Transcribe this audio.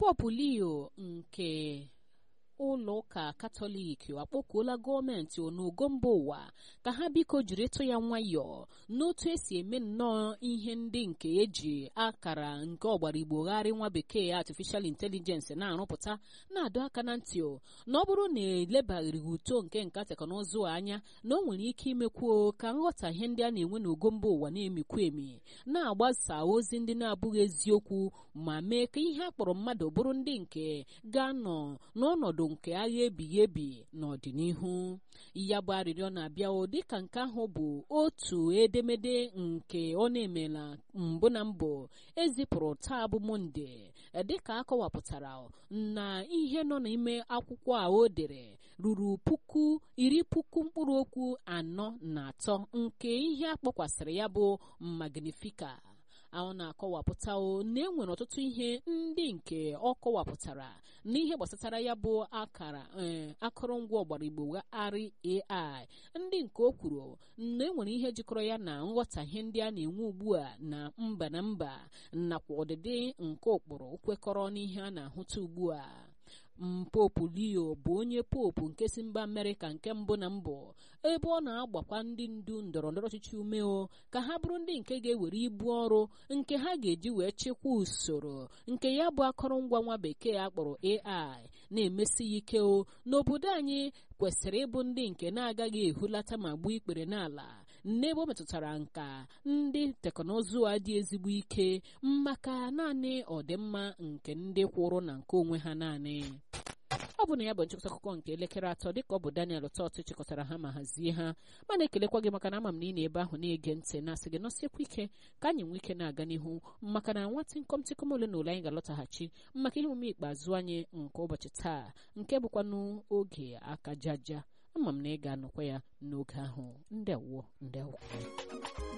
Popu Leo nke ụlọ ụka katọlik akpọkuola gọọmenti n'ogo mba ụwa ka ha biko jiri ịtụ ya nwayọọ n'otu esi eme nnọọ ihe ndị nke eji akara nke ọgbarigbogharị nwa bekee artificial intelligence na-arụpụta na-adọ aka na ntị na ọ bụrụ na elebaghịrị uto nke nka teknụzụ anya na o nwere ike imekwuo ka nghọtahie ndị a na-enwe n'ogo mba ụwa na-emikwu emi na-agbasa ozi ndị na-abụghị eziokwu ma mee ka ihe a kpọrọ mmadụ bụrụ ndị nke ga-anọ n'ọnọdụ nke agha ebighị ebi n'ọdịnihu ya bụ arịrịọ na-abịa dịka nke ahụ bụ otu edemede nke ọ na-emela mbụ na mbụ ezipụrụ taa bụ monde dịka akọwapụtara na ihe nọ n'ime akwụkwọ a o dere ruru puku iri puku mkpụrụ okwu anọ na atọ nke ihe akpọkwasịrị ya bụ magnifica ọ na-akọwapụta na e nwere ọtụtụ ihe ndị nke ọ kọwapụtara n'ihe gbasatara ya bụ akara akụrụngwa ọgbarigbo arị AI ndị nke o kwuru na enwere ihe jikọrọ ya na nghọtahie ndị a na-enwe ugbu a na mba na mba nakwa ọdịdị nke ụkpụrụ kwekọrọ n'ihe a na-ahụta ugbu a Popu Leo bụ onye popu nke si mba Amerịka nke mbụ na mbụ ebe ọ na-agbakwa ndị ndu ndọrọ ndọrọ ọchịchị umeo ka ha bụrụ ndị nke ga-ewere ibu ọrụ nke ha ga-eji wee chịkwa usoro nke ya bụ akụrụngwa nwa bekee akpọrọ AI na-emesi ya ike o n'obodo anyị kwesịrị ịbụ ndị nke na-agaghị ehulata ma gbuo ikpere n'ala n'ebe ọ metụtara nka ndị teknụzụ a dị ezigbo ike maka naanị ọdịmma nke ndị kwụrụ na nke onwe ha naanị ọ bụ na ya bụ nchịkọta akụkọ nke elekere atọ dịka ọ bụ Daniel Tọt chịkọtara ha ma hazie ha mana ekelekwa gị maka na ama m na ị na-ebe ahụ na-ege ntị na-asị gị nọsiekwa ike ka anyị nwee ike na-aga n'ihu maka na nwa tịnkọm tịkọm ole na ole anyị ga-alọtaghachi maka ihe omume ikpeazụ anyị nke ụbọchị taa nke bụkwanụ oge aka jaja ama m na ị ga-anọkwa ya n'oge ahụ ndewo ndewo